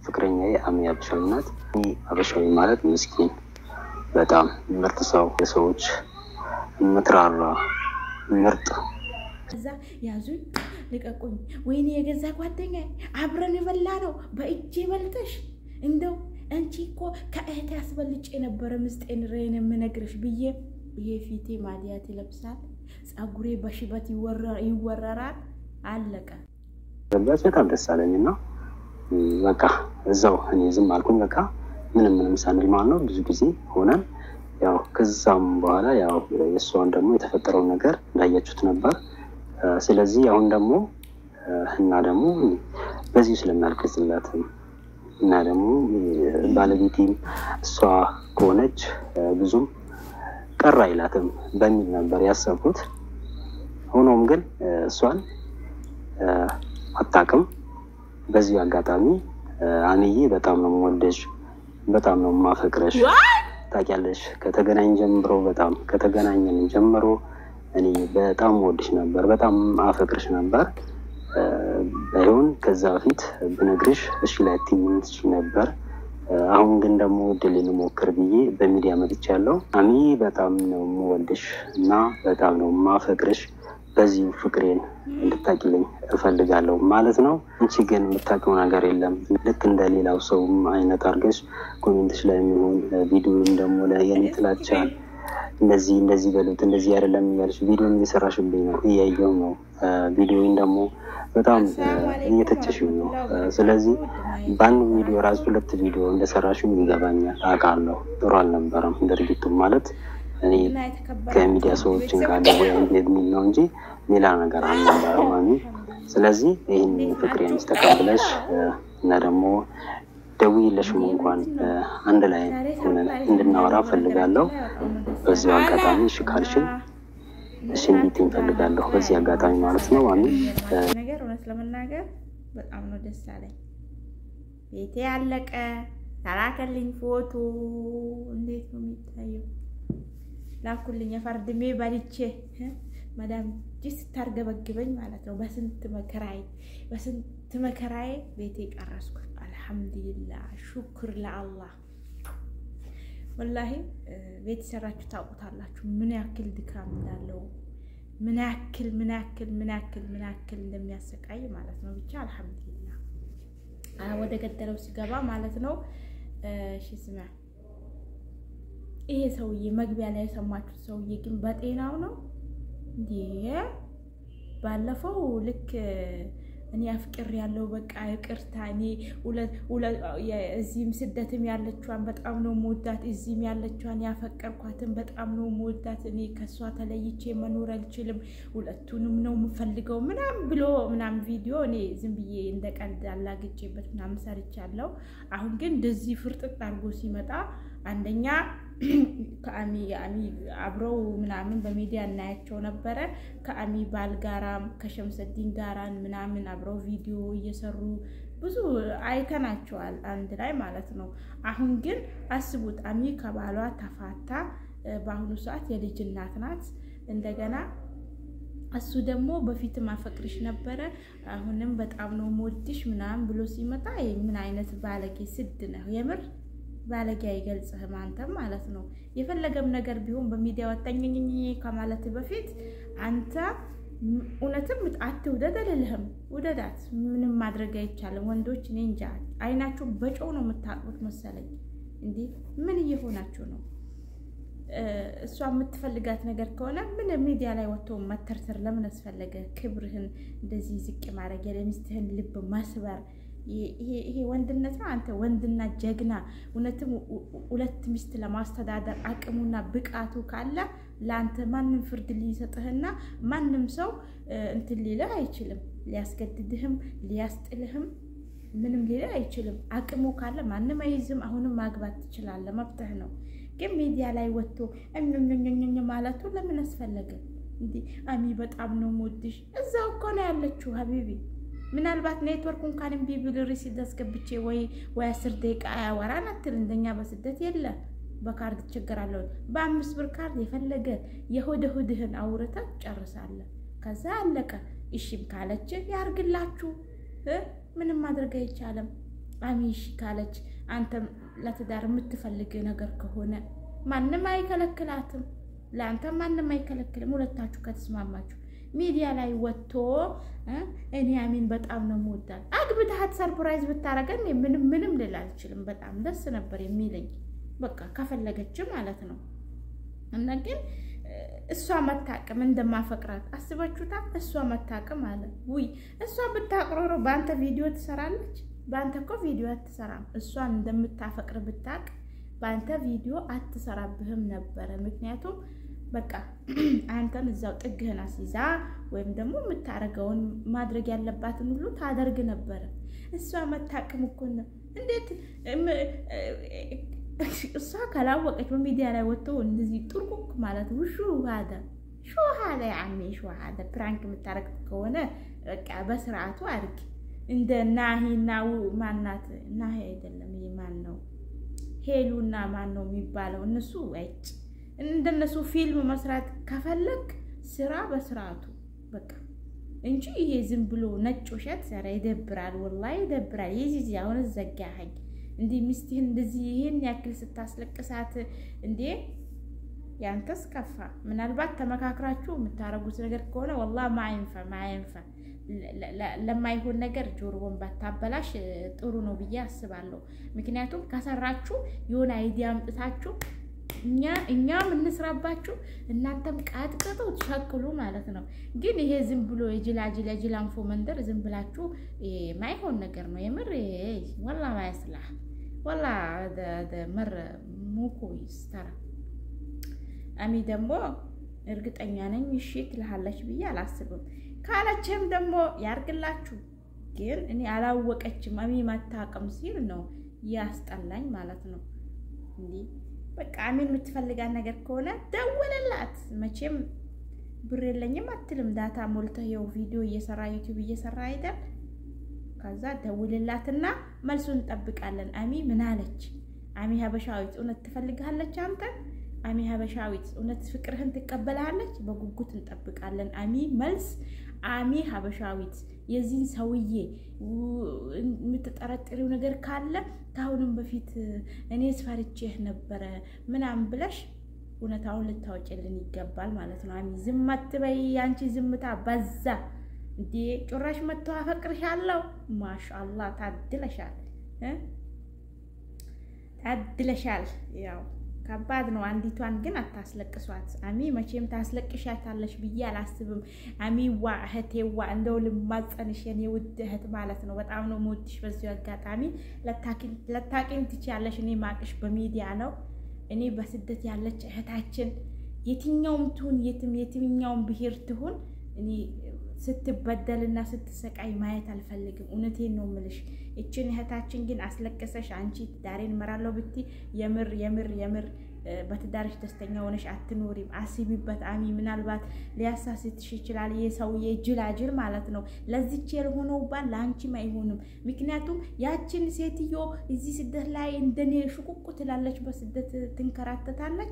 ፍቅረኛዬ አሚ አበሻዊ ናት። አበሻዊ ማለት ምስኪን፣ በጣም ምርጥ ሰው፣ የሰዎች ምትራራ ምርጥ እዛ ያዙኝ ልቀቁኝ፣ ወይኔ የገዛ ጓደኛ አብረን የበላ ነው በእጄ በልተሽ እንደው አንቺ እኮ ከእህት ያስበልጭ የነበረ ምስጤን ሬን የምነግርሽ ብዬ ይሄ ፊቴ ማዲያት ይለብሳል፣ ፀጉሬ በሽበት ይወረራል። አለቀ። ገባች። በጣም ደስ አለኝ እና በቃ እዛው እኔ ዝም አልኩኝ። በቃ ምንም ምንም ሳንል ማለት ነው ብዙ ጊዜ ሆነን ያው ከዛም በኋላ ያው የእሷን ደግሞ የተፈጠረውን ነገር እንዳያችሁት ነበር። ስለዚህ አሁን ደግሞ እና ደግሞ በዚሁ ስለሚያልቅስላትም እና ደግሞ ባለቤቴም እሷ ከሆነች ብዙም ቀር አይላትም በሚል ነበር ያሰብኩት። ሆኖም ግን እሷን አታውቅም። በዚሁ አጋጣሚ አንዬ በጣም ነው የምወደሽ፣ በጣም ነው የማፈቅረሽ። ታውቂያለሽ ከተገናኝ ጀምሮ በጣም ከተገናኘን ጀምሮ እኔ በጣም ወድሽ ነበር፣ በጣም አፈቅርሽ ነበር። ባይሆን ከዛ በፊት ብነግርሽ እሺ ላይ ትችይ ነበር። አሁን ግን ደግሞ እድል ልሞክር ብዬ በሚዲያ መጥቻለሁ። አሚ በጣም ነው የምወድሽ እና በጣም ነው የማፈቅርሽ። በዚሁ ፍቅሬን እንድታቂልኝ እፈልጋለሁ ማለት ነው። አንቺ ግን የምታውቂው ነገር የለም። ልክ እንደ ሌላው ሰውም አይነት አድርገሽ ኮሜንትሽ ላይ የሚሆን ቪዲዮን ደግሞ ለየኔ ጥላቻ እንደዚህ እንደዚህ በሉት እንደዚህ አይደለም እያለች ቪዲዮን እየሰራሽብኝ ነው፣ እያየው ነው። ቪዲዮን ደግሞ በጣም እየተቸሽው ነው። ስለዚህ በአንድ ቪዲዮ ራሱ ሁለት ቪዲዮ እንደሰራሽው ይገባኛል፣ አውቃለሁ። ጥሩ አልነበረም ድርጊቱ ማለት እኔ ከሚዲያ ሰዎችን ጋር የሚል ነው እንጂ ሌላ ነገር አልነበረም። አሚ ስለዚህ ይህን ፍቅሬን ተቀብለሽ እና ደግሞ ደውዬለሽም እንኳን አንድ ላይ ሆነን እንድናወራ ፈልጋለሁ። በዚሁ አጋጣሚ እሺ ካልሽኝ እሺ እንዲት እንፈልጋለሁ። በዚህ አጋጣሚ ማለት ነው። አሚ ነገር እውነት ለመናገር በጣም ነው ደስ አለኝ። ቤቴ ያለቀ ተላከልኝ ፎቶ እንዴት ነው የሚታየው? ላኩልኝ የፈርድሜ በልቼ መዳም እጅ ስታርገበግበኝ ማለት ነው። በስንት መከራዬ በስንት መከራዬ ቤቴ ቀረስኩ። አልሐምዱሊላህ ሹክር ለአላህ። ወላሂ ቤት ሰራችሁ ታውቁታላችሁ ምን ያክል ድካም እንዳለው ምን ያክል ምን ያክል ምን ያክል ምን ያክል እንደሚያሰቃይ ማለት ነው። ብቻ አልሐምዱሊላህ ወደ ገደለው ሲገባ ማለት ነው። እሺ ስማ ይሄ ሰውዬ መግቢያ ላይ የሰማችሁት ሰውዬ ግን በጤናው ነው እንዴ? ባለፈው ልክ እኔ አፍቅር ያለው በቃ ይቅርታ፣ እኔ እዚህም ስደትም ያለችዋን በጣም ነው መወዳት፣ እዚህም ያለችዋን ያፈቀርኳትን በጣም ነው መወዳት፣ እኔ ከእሷ ተለይቼ መኖር አልችልም፣ ሁለቱንም ነው የምፈልገው ምናምን ብሎ ምናምን ቪዲዮ እኔ ዝም ብዬ እንደ ቀልድ አላግጬበት ምናምን ሰርቻለሁ። አሁን ግን እንደዚህ ፍርጥጥ አድርጎ ሲመጣ አንደኛ ከአሚ አሚ አብረው ምናምን በሚዲያ እናያቸው ነበረ። ከአሚ ባል ጋራም ከሸምሰዲን ጋራን ምናምን አብረው ቪዲዮ እየሰሩ ብዙ አይተናቸዋል አንድ ላይ ማለት ነው። አሁን ግን አስቡት አሚ ከባሏ ተፋታ። በአሁኑ ሰዓት የልጅ እናት ናት። እንደገና እሱ ደግሞ በፊትም አፈቅርሽ ነበረ አሁንም በጣም ነው ሞድሽ ምናምን ብሎ ሲመጣ ምን አይነት ባለጌ ስድ ነው የምር ባለጌ አይገልጽህም አንተም ማለት ነው። የፈለገም ነገር ቢሆን በሚዲያ ወጣኝኝ ከማለት በፊት አንተ እውነትም አትውደድ አልልህም፣ ውደዳት። ምንም ማድረግ አይቻልም። ወንዶች እኔ እንጃ አይናችሁ በጨው ነው የምታጥቡት መሰለኝ። እንዲህ ምን እየሆናችሁ ነው? እሷ የምትፈልጋት ነገር ከሆነ ምን ሚዲያ ላይ ወጥቶ መተርተር ለምን አስፈለገ? ክብርህን እንደዚህ ዝቅ ማድረግ የሚስትህን ልብ መስበር ይሄ ወንድነት ነው። አንተ ወንድና ጀግና እውነትም ሁለት ሚስት ለማስተዳደር አቅሙና ብቃቱ ካለ ለአንተ ማንም ፍርድ ሊሰጥህና ማንም ሰው እንትን ሊልህ አይችልም። ሊያስገድድህም ሊያስጥልህም ምንም ሊልህ አይችልም። አቅሙ ካለ ማንም አይዝም። አሁንም ማግባት ትችላለህ፣ መብትህ ነው። ግን ሚዲያ ላይ ወጥቶ እኞኞኞኞ ማለቱ ለምን አስፈለገ? እንዲህ አሚ በጣም ነው የምወድሽ እዛው እኮ ነው ያለችው ሀቢቢ ምናልባት ኔትወርክ እንኳን እምቢ ብል ሪሲት አስገብቼ ወይ ወይ አስር ደቂቃ አያወራን አትል። እንደኛ በስደት የለ በካርድ ትቸገራለሁ። በአምስት ብር ካርድ የፈለገ የሆደ ሆድህን አውርተህ ጨርሳለህ። ከዛ አለቀ። እሺም ካለች ያርግላችሁ። ምንም ማድረግ አይቻልም። አሚሽ ካለች አንተም ለትዳር የምትፈልግ ነገር ከሆነ ማንም አይከለክላትም። ለአንተም ማንም አይከለክልም። ሁለታችሁ ከተስማማችሁ ሚዲያ ላይ ወጥቶ እኔ አሚን በጣም ነው የምወዳት አግብተሃት ሰርፕራይዝ ብታረገን ምንም ምንም ልል አልችልም። በጣም ደስ ነበር የሚለኝ በቃ ከፈለገች ማለት ነው። እና ግን እሷ መታቅም እንደማፈቅራት አስባችሁታል? እሷ መታቅም አለ ውይ እሷ ብታቅሮሮ በአንተ ቪዲዮ ትሰራለች። በአንተ እኮ ቪዲዮ አትሰራም። እሷን እንደምታፈቅር ብታቅ በአንተ ቪዲዮ አትሰራብህም ነበረ። ምክንያቱም በቃ አንተን እዛው ጥግህን አስይዛ ወይም ደግሞ የምታደርገውን ማድረግ ያለባትን ሁሉ ታደርግ ነበረ። እሷ መታቅም እኮ ነው እንዴት እሷ ካላወቀች በሚዲያ ላይ ወጥቶ እንደዚህ ጥርቁቅ ማለት ውሹ ሀደ ሹ ሀደ ያሜ ሹ ሀደ ፕራንክ የምታደርግ ከሆነ በቃ በስርዓቱ አድርግ። እንደ ናሂና ማናት ናሂ አይደለም ይሄ ማን ነው ሄሉና ማን ነው የሚባለው እነሱ አይጭ እንደነሱ ፊልም መስራት ከፈለግ ስራ በስርዓቱ በቃ እንጂ ይሄ ዝም ብሎ ነጭ ውሸት ሰራ ይደብራል፣ ወላሂ ይደብራል። ይዚ አሁን ዘጋኸኝ እንዲህ ሚስትህን እንደዚህ ይሄን ያክል ስታስለቅሳት እንዴ ያንተስ ከፋ። ምናልባት ተመካክራችሁ የምታረጉት ነገር ከሆነ ወላ ማይንፈ ማይንፈ ለማይሆን ነገር ጆሮውን ባታበላሽ ጥሩ ነው ብዬ አስባለሁ። ምክንያቱም ከሰራችሁ የሆነ አይዲያ አምጥታችሁ እኛ እኛም እንስራባችሁ እናንተም ቃጥቅጡ ትሸቅሉ ማለት ነው። ግን ይሄ ዝም ብሎ የጅላጅል የጅላንፎ መንደር ዝም ብላችሁ ማይሆን ነገር ነው የምር ወላ ማያስላ ወላ መር ሙኮ ይስተራ አሚ ደግሞ እርግጠኛ ነኝ እሺ ትልሃለች ብዬ አላስብም። ካለችም ደግሞ ያርግላችሁ። ግን እኔ አላወቀችም አሚ ማታቀም ሲል ነው ያስጠላኝ ማለት ነው እንዲህ በቃ አሚን የምትፈልጋት ነገር ከሆነ ደውልላት። መቼም ብር የለኝም አትልም። ዳታ ሞልተህ የው ቪዲዮ እየሰራ ዩቲዩብ እየሰራ አይደል? ከዛ ደውልላትና መልሱን እንጠብቃለን። አሚ ምን አለች? አሚ ሀበሻዊት እውነት ትፈልግሃለች አንተን? አሚ ሀበሻዊት እውነት ፍቅርህን ትቀበልሃለች? በጉጉት እንጠብቃለን አሚ መልስ። አሚ ሀበሻዊት የዚህን ሰውዬ የምትጠረጥሪው ነገር ካለ ከአሁንም በፊት እኔ ስፈርቼህ ነበረ ምናምን ብለሽ እውነታውን ልታወጭልን ይገባል ማለት ነው። አሚ ዝም አትበይ። አንቺ ዝምታ በዛ እንዴ! ጭራሽ መጥቶ አፈቅርሻለሁ። ማሻአላህ ታድለሻል፣ ታድለሻል። ያው ከባድ ነው። አንዲቷን ግን አታስለቅሷት። አሚ መቼም ታስለቅሻታለሽ ብዬ አላስብም። አሚዋ እህቴዋ፣ እንደው ልማጸንሽ የኔ ውድ እህት ማለት ነው። በጣም ነው የምወድሽ። በዚሁ አጋጣሚ ለታቂኝ ትችያለሽ። እኔ ማቅሽ በሚዲያ ነው። እኔ በስደት ያለች እህታችን የትኛውም ትሁን የትም የትኛውም ብሄር ትሁን እኔ ስትበደልና ስትሰቃይ ማየት አልፈልግም። እውነቴን ነው ምልሽ። እችን እህታችን ግን አስለቀሰሽ አንቺ ትዳሬን እመራለሁ ብቲ የምር የምር የምር በትዳርሽ ደስተኛ ሆነሽ አትኖሪም። አስቢበት አሚ። ምናልባት ሊያሳስትሽ ይችላል። ይህ ሰውዬ ጅላጅል ማለት ነው። ለዚች የሆነው ባል ለአንቺም አይሆንም። ምክንያቱም ያችን ሴትዮ እዚህ ስደት ላይ እንደኔ ሽቁቁ ትላለች፣ በስደት ትንከራተታለች።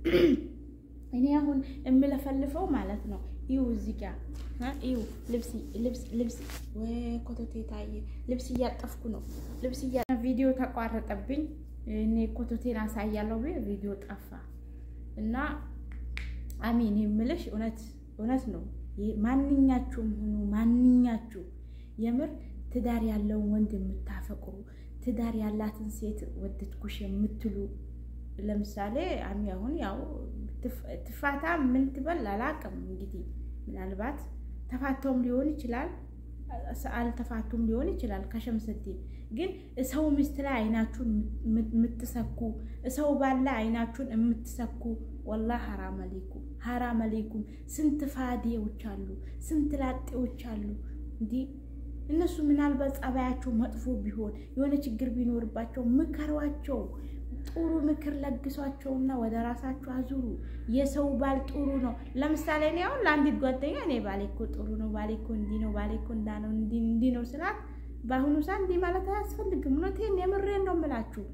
እኔ አሁን የምለፈልፈው ማለት ነው ይው እዚህ ጋር ይው ልብስ ልብስ ልብስ ወይ ኮቶቴ ታየ። ልብስ እያጠፍኩ ነው። ልብስ እያ ቪዲዮ ተቋረጠብኝ። እኔ ኮቶቴን አሳያለሁ ብዬ ቪዲዮ ጠፋ እና አሚን የምልሽ እውነት እውነት ነው። ማንኛችሁም ሁኑ ማንኛችሁ የምር ትዳር ያለውን ወንድ የምታፈቅሩ ትዳር ያላትን ሴት ወደድኩሽ የምትሉ ለምሳሌ አሚ አሁን ያው ትፋታ ምን ትበል አላቅም። እንግዲህ ምናልባት ተፋተውም ሊሆን ይችላል፣ አልተፋቱም ሊሆን ይችላል። ከሸምሰቴ ግን ሰው ሚስት ላይ አይናችሁን የምትሰኩ ሰው ባላ አይናችሁን የምትሰኩ ወላ ሀራም አሌኩም ሀራም አሌኩም። ስንት ፋዴዎች አሉ፣ ስንት ላጤዎች አሉ። እንዲህ እነሱ ምናልባት ጸባያቸው መጥፎ ቢሆን የሆነ ችግር ቢኖርባቸው ምከሯቸው። ጥሩ ምክር ለግሷቸውና ወደ ራሳቸው አዙሩ። የሰው ባል ጥሩ ነው። ለምሳሌ እኔ አሁን ለአንዲት ጓደኛ እኔ ባሌ እኮ ጥሩ ነው፣ ባሌ እኮ እንዲህ ነው፣ ባሌ እኮ እንዳ ነው እንዲህ ነው ስላት በአሁኑ ሰዓት እንዲህ ማለት አያስፈልግም። እውነቴን የምሬን ነው የምላችሁ።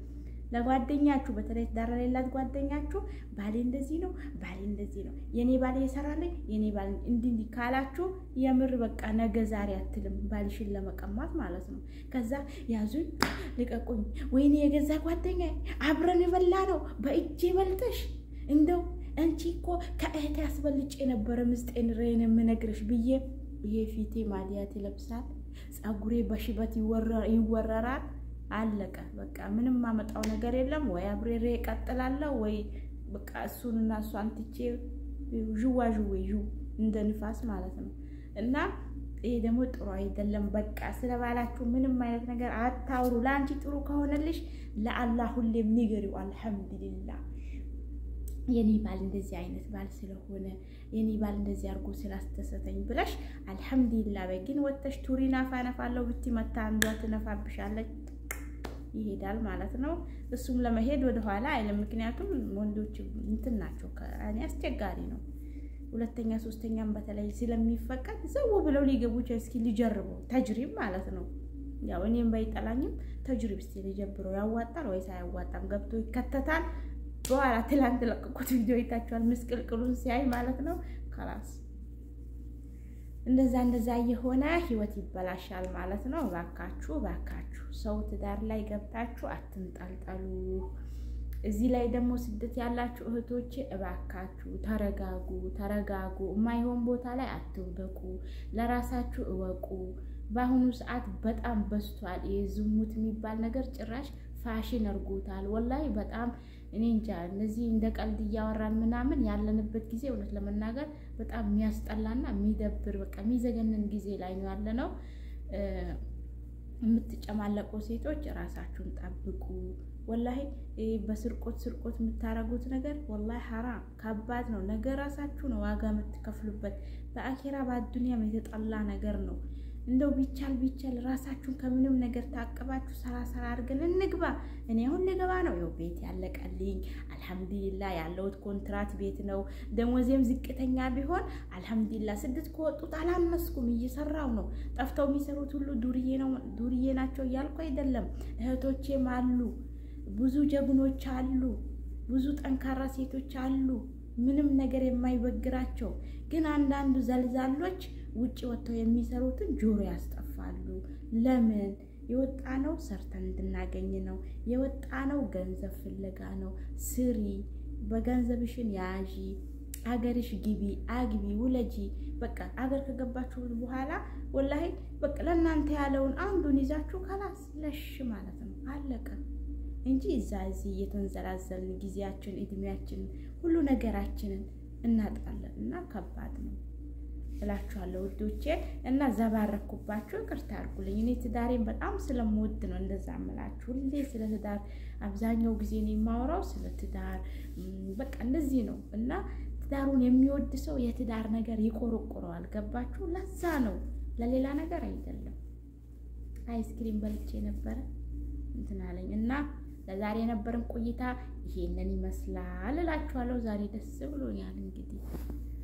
ለጓደኛችሁ በተለይ ትዳር የሌላት ጓደኛችሁ ባሌ እንደዚህ ነው፣ ባሌ እንደዚህ ነው፣ የኔ ባሌ የሰራልኝ የኔ ባሌ እንዲህ እንዲህ ካላችሁ የምር በቃ ነገ ዛሬ አትልም፣ ባልሽን ለመቀማት ማለት ነው። ከዛ ያዙኝ ልቀቁኝ፣ ወይኔ የገዛ ጓደኛ አብረን የበላ ነው በእጄ በልተሽ እንደው አንቺ እኮ ከእህቴ ያስበልጭ የነበረ ምስጤን ሬን የምነግርሽ ብዬ ይሄ ፊቴ ማዲያት ይለብሳል፣ ፀጉሬ በሽበት ይወረራል። አለቀ በቃ ምንም ማመጣው ነገር የለም። ወይ አብሬሬ እቀጥላለሁ ወይ በቃ እሱንና እሷን ትቼ ዥዋ ዥዌ ዥው እንደ ንፋስ ማለት ነው። እና ይሄ ደግሞ ጥሩ አይደለም። በቃ ስለ ባላችሁ ምንም አይነት ነገር አታውሩ። ለአንቺ ጥሩ ከሆነልሽ ለአላህ ሁሌም ንገሪው አልሐምዱሊላህ የኔ ባል እንደዚህ አይነት ባል ስለሆነ የኔ ባል እንደዚህ አድርጎ ስላስተሰተኝ ብለሽ አልሐምዱሊላ በይ። ግን ወጥተሽ ቱሪ ናፋ ነፋለው ብቲ መታ አንዷ ትነፋብሻለች ይሄዳል ማለት ነው። እሱም ለመሄድ ወደኋላ አይልም። ምክንያቱም ወንዶች እንትን ናቸው፣ ከእኔ አስቸጋሪ ነው። ሁለተኛ ሶስተኛም በተለይ ስለሚፈቀድ ዘው ብለው ሊገቡ እስኪ ሊጀርበው ተጅሪብ ማለት ነው። ያው እኔም ባይጠላኝም ተጅሪብ እስኪ ሊጀብረው ያዋጣል ወይስ አያዋጣም? ገብቶ ይከተታል በኋላ ትላንት ለቀቁት ቪዲዮ ይታችኋል። ምስቅልቅሉን ሲያይ ማለት ነው። ከላስ እንደዛ እንደዛ የሆነ ህይወት ይበላሻል ማለት ነው። እባካችሁ እባካችሁ ሰው ትዳር ላይ ገብታችሁ አትንጠልጠሉ። እዚህ ላይ ደግሞ ስደት ያላችሁ እህቶች እባካችሁ ተረጋጉ፣ ተረጋጉ። የማይሆን ቦታ ላይ አትውደቁ። ለራሳችሁ እወቁ። በአሁኑ ሰዓት በጣም በዝቷል። ዝሙት የሚባል ነገር ጭራሽ ፋሽን እርጎታል። ወላሂ በጣም እኔ እንጃ እነዚህ እንደ ቀልድ እያወራን ምናምን ያለንበት ጊዜ እውነት ለመናገር በጣም የሚያስጠላና የሚደብር በቃ የሚዘገንን ጊዜ ላይ ነው ያለ ነው። የምትጨማለቁ ሴቶች ራሳችሁን ጠብቁ። ወላሂ በስርቆት ስርቆት የምታረጉት ነገር ወላሂ ሐራም ከባድ ነው። ነገ ራሳችሁ ነው ዋጋ የምትከፍሉበት። በአኬራ በአዱኒያም የተጠላ ነገር ነው። እንደው ቢቻል ቢቻል ራሳችሁን ከምንም ነገር ታቅባችሁ ሰራ ሰራ አድርገን እንግባ። እኔ አሁን ልገባ ነው። ያው ቤት ያለቀልኝ አልሐምዱሊላ። ያለውት ኮንትራት ቤት ነው። ደሞዜም ዝቅተኛ ቢሆን አልሐምዱሊላ። ስድስት ከወጡት አላነስኩም፣ እየሰራው ነው። ጠፍተው የሚሰሩት ሁሉ ዱርዬ ነው ዱርዬ ናቸው እያልኩ አይደለም። እህቶቼም አሉ፣ ብዙ ጀግኖች አሉ፣ ብዙ ጠንካራ ሴቶች አሉ፣ ምንም ነገር የማይበግራቸው ግን አንዳንዱ ዘልዛሎች ውጭ ወጥተው የሚሰሩትን ጆሮ ያስጠፋሉ። ለምን የወጣ ነው? ሰርተን እንድናገኝ ነው የወጣ ነው። ገንዘብ ፍለጋ ነው። ስሪ፣ በገንዘብሽን ያዢ፣ አገርሽ ግቢ፣ አግቢ፣ ውለጂ። በቃ አገር ከገባችሁ በኋላ ወላሂ በቃ ለእናንተ ያለውን አንዱን ይዛችሁ ከላስ ለሽ ማለት ነው። አለቀ እንጂ እዛ እዚህ እየተንዘላዘልን ጊዜያችን፣ እድሜያችን፣ ሁሉ ነገራችንን እናጣለን እና ከባድ ነው እላችኋለሁ ውዶቼ። እና ዘባረኩባችሁ፣ ይቅርታ አድርጉልኝ። እኔ ትዳሬን በጣም ስለምወድ ነው እንደዛ እምላችሁ። ሁሌ ስለ ትዳር አብዛኛው ጊዜ ነው የማወራው ስለ ትዳር፣ በቃ እንደዚህ ነው። እና ትዳሩን የሚወድ ሰው የትዳር ነገር ይቆረቆረዋል። ገባችሁ? ለዛ ነው ለሌላ ነገር አይደለም። አይስክሪም በልቼ ነበረ እንትን አለኝ እና ለዛሬ የነበረን ቆይታ ይሄንን ይመስላል እላችኋለሁ። ዛሬ ደስ ብሎኛል እንግዲህ